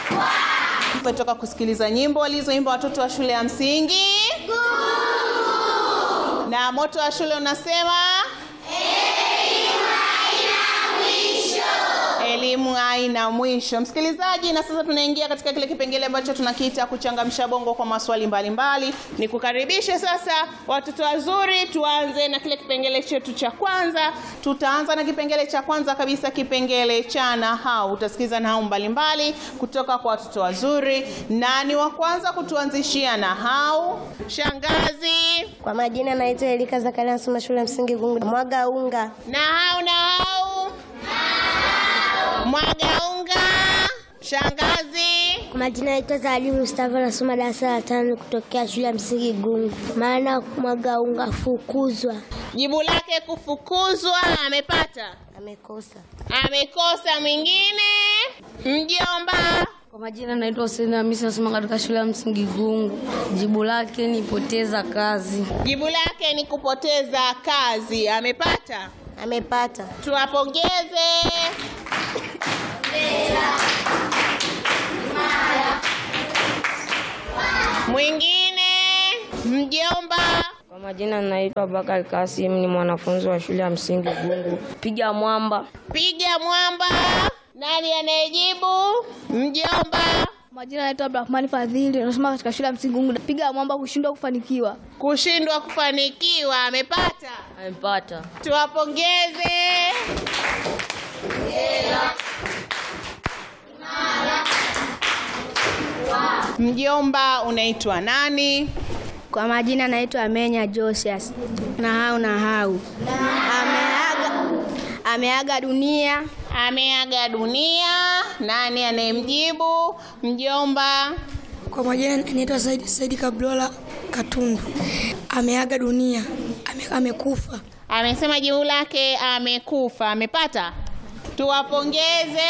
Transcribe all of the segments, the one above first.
Tumetoka kusikiliza nyimbo walizoimba watoto wa shule ya msingi na moto wa shule unasema elimu haina mwisho. Msikilizaji, na sasa tunaingia katika kile kipengele ambacho tunakiita kuchangamsha bongo kwa maswali mbalimbali. Ni kukaribishe sasa watoto wazuri, tuanze na kile kipengele chetu cha kwanza. Tutaanza na kipengele cha kwanza kabisa, kipengele cha nahau. Utasikiza nahau mbalimbali kutoka kwa watoto wazuri, na ni wa kwanza kutuanzishia nahau shangazi. Kwa majina naitwa Elika Zakaria, nasoma shule ya msingi Gungu. Mwaga unga. Nahau, nahau, mwaga unga. Shangazi, Kwa majina naitwa Zawadi Mustafa, nasoma darasa la tano kutokea shule ya msingi Gungu. Maana mwaga unga fukuzwa. jibu lake kufukuzwa. Amepata, Amekosa. amekosa. Mwingine, mjomba. Kwa majina naitwa Hussein Hamisi nasoma katika shule ya msingi Gungu. Jibu lake ni poteza kazi. Jibu lake ni kupoteza kazi. Amepata, Amepata. tuwapongeze. Mwingine, mjomba. Kwa majina naitwa Bakari Kasim ni mwanafunzi wa shule ya msingi Gungu. Piga mwamba. Piga mwamba. Nani anayejibu? Mjomba. Majina naitwa Abdurahmani Fadhili, nasoma katika shule ya msingi Gungu. Piga mwamba kushindwa kufanikiwa. Kushindwa kufanikiwa. Amepata, Amepata. tuwapongeze. Mjomba, unaitwa nani? Kwa majina naitwa Amenya Josias. Nahau nahau. Ameaga, ameaga dunia. Ameaga dunia. Nani anayemjibu? Mjomba. Kwa majina naitwa Saidi, Saidi Kablola Katundu. Ameaga dunia, ame, amekufa. Amesema jibu lake amekufa. Amepata, tuwapongeze.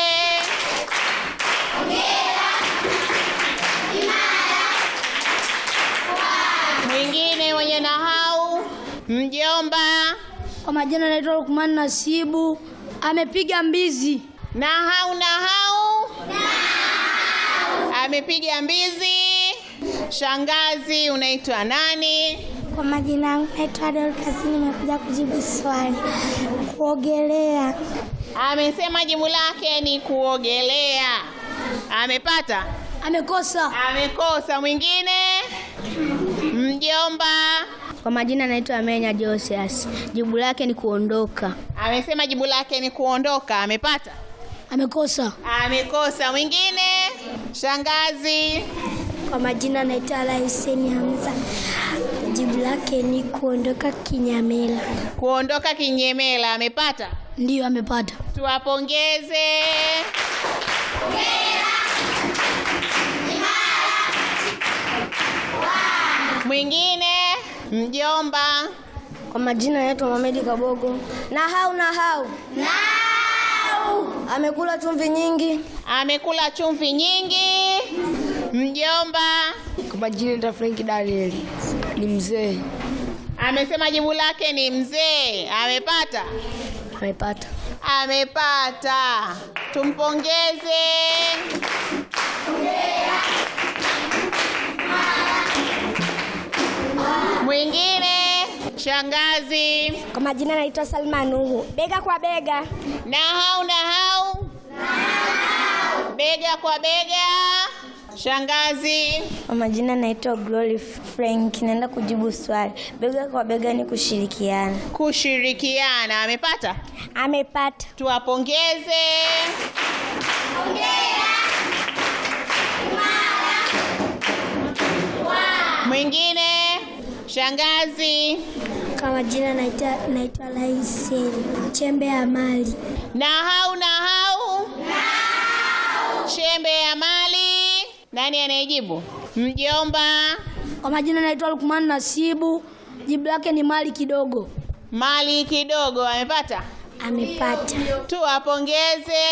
Mwingine mwenye nahau, mjomba. Kwa majina naitwa Lukman Nasibu. Amepiga mbizi. Nahau, nahau, amepiga mbizi. Shangazi, unaitwa nani? Kwa majina yangu naitwa Dorcas, nimekuja kujibu swali. Kuogelea. Amesema jibu lake ni kuogelea. Amepata, Amekosa. amekosa. Mwingine, mjomba. Kwa majina naitwa Amenya Josias. Jibu lake ni kuondoka. Amesema jibu lake ni kuondoka. Amepata, Amekosa. amekosa. Mwingine, shangazi. Kwa majina naitwa Ala Hussein Hamza. Jibu lake ni kuondoka kinyamela. Kuondoka kinyemela. Amepata, Ndiyo amepata. tuwapongeze. Mwingine, mjomba. Kwa majina naitwa Mohamed Kabogo. Nahau nahau. Nahau. Amekula chumvi nyingi. Amekula chumvi nyingi. Mjomba Kwa majina naitwa Frank Daniel. Ni mzee. amesema jibu lake ni mzee. Amepata, Amepata. amepata. Tumpongeze. Mwingine, shangazi. Kwa majina naitwa Salma Nuhu. Bega kwa bega. Nahau, nahau, bega kwa bega. Shangazi, Kwa majina naitwa Glory Frank. Naenda kujibu swali. Bega kwa bega ni kushirikiana. kushirikiana. Amepata, Amepata. tuwapongeze. Mwingine, shangazi. Kwa majina naitwa naitwa Laisi. Chembe ya mali. Nahau, nahau, chembe ya mali. Nani anayejibu? Mjomba. Kwa majina naitwa Lukman Nasibu. Jibu lake ni mali kidogo. Mali kidogo. Amepata, Amepata. tuwapongeze.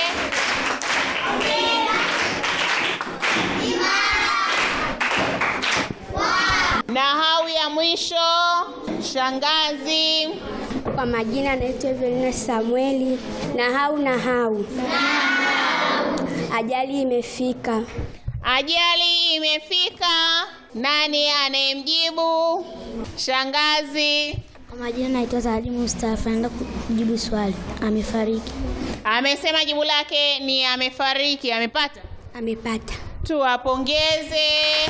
Nahau ya mwisho, shangazi. Kwa majina naitwa Evelina Samueli. Nahau nahau. Ajali imefika. Ajali imefika. Nani anayemjibu? Shangazi Kwa majina naitwa Zawadi Mustafa, naenda kujibu swali. Amefariki. amesema jibu lake ni amefariki. Amepata? Amepata. Tuwapongeze.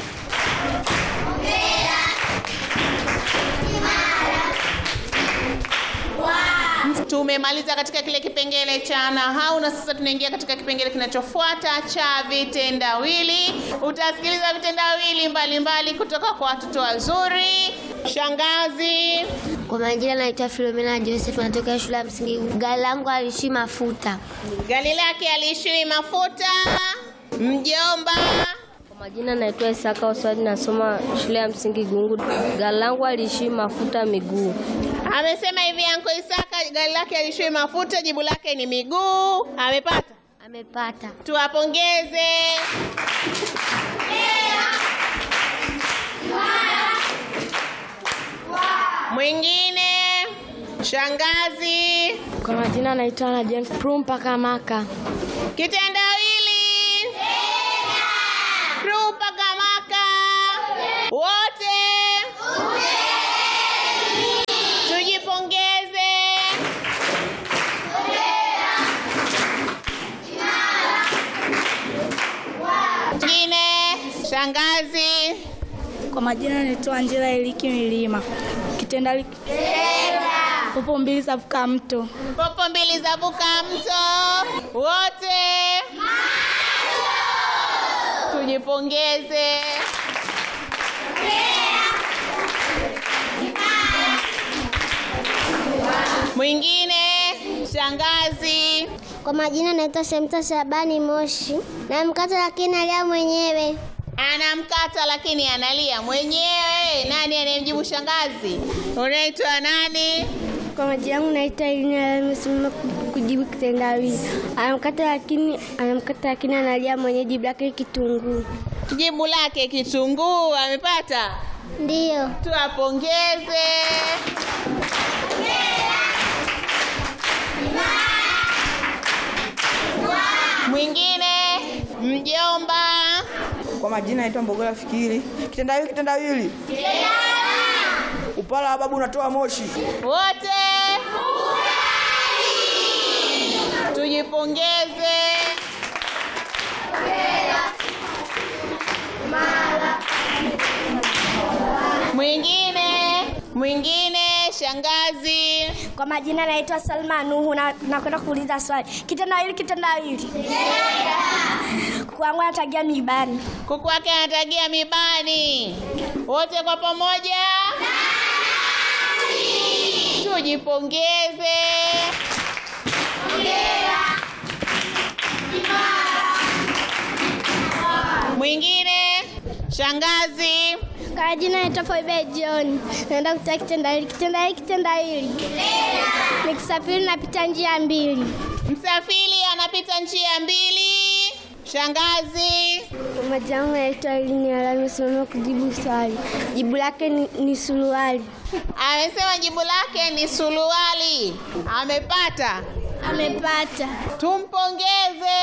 Tumemaliza katika kile kipengele cha nahau na sasa tunaingia katika kipengele kinachofuata cha vitendawili. Utasikiliza vitendawili mbalimbali kutoka kwa watoto wazuri. Shangazi, Kwa majina naitwa Filomena Joseph, natokea shule ya msingi. Gari langu alishi mafuta. gari lake aliishiwi mafuta. Mjomba, Kwa majina naitwa Isaka Oswald, nasoma shule ya msingi Gungu. Gari langu aliishi mafuta miguu. amesema hivi Anko Isaka, gari lake aliishiwi mafuta, jibu lake ni miguu. Amepata? Amepata. Tuwapongeze. Mwingine shangazi, Kwa majina naitwa na James Prum mpaka Maka. kitendawili rupa kamaka wote tujipongeze. Mwingine shangazi, Kwa majina naitwa Angela Eliki Milima. Kitendawili popo mbili zavuka mto. popo mbili zavuka mto, wote tujipongeze. Mwingine shangazi, Kwa majina naitwa Shamta Shabani Moshi. Na mkata lakini alia mwenyewe. anamkata lakini analia mwenyewe. Nani anayemjibu shangazi? Unaitwa nani? Kwa majina yangu naitwa Ilina amesimama kujibu kitendawili. Anamkata lakini anamkata lakini analia mwenyewe, jibu lake kitunguu. Jibu lake kitunguu. Amepata? Ndiyo. Tuwapongeze. Mwingine mjomba, Kwa majina naitwa Mbogola Fikiri. Kitendawili, kitendawili. Upala wa babu unatoa moshi. wote tujipongeze. Mwingine mwingine shangazi, Kwa majina naitwa Salma Nuhu na nakwenda kuuliza swali. Kitendawili, kitendawili. Kwangu anatagia mibani. kuku wake anatagia mibani. Wote kwa pamoja tujipongeze. Mwingine shangazi, Kwa majina naitwa Foibe John. Naenda kutoa kitendawili. Kitendawili, kitendawili. Nikisafiri napita njia mbili. msafiri anapita njia mbili. Shangazi, Kwa majina yangu naitwa Elini Alami, simama kujibu swali. Jibu lake ni, ni suruali. amesema jibu lake ni suruali. Amepata, Amepata. tumpongeze.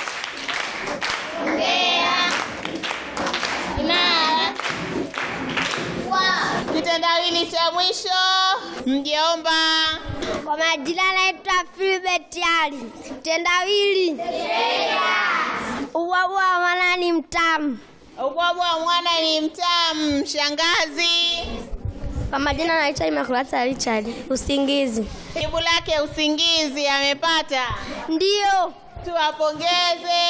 Kitendawili cha mwisho, mjomba. Kwa majina naitwa Filbert Ali. Tendawili. Ubwabu wa mwana ni mtamu. Ubwabwa wa mwana ni mtamu. Shangazi, Kwa majina naitwa Imakulata Richard. Usingizi. jibu lake usingizi. Amepata, Ndiyo. tuwapongeze.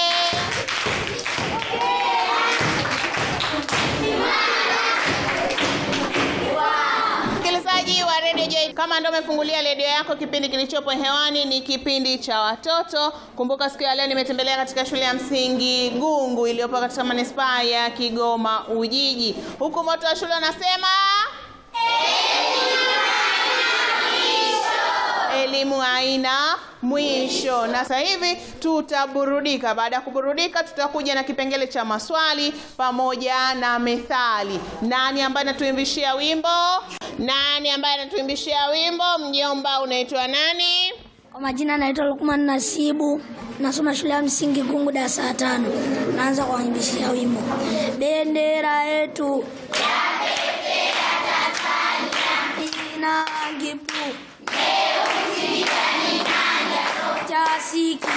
Msikilizaji wa Radio Joy, kama ndio umefungulia redio yako, kipindi kilichopo hewani ni kipindi cha watoto. Kumbuka siku ya leo nimetembelea katika shule ya msingi Gungu iliyopo katika manispaa ya Kigoma Ujiji, huku moto wa shule unasema elimu haina mwisho. Na sasa hivi tutaburudika. Baada ya kuburudika, tutakuja na kipengele cha maswali pamoja na methali. Nani ambaye anatuimbishia wimbo? Nani ambaye anatuimbishia wimbo? Mjomba, unaitwa nani? Kwa majina naitwa Lukman Nasibu. nasoma shule ya msingi Gungu darasa la tano. Naanza kuwaimbishia wimbo bendera yetu ina rangi kuu chasiki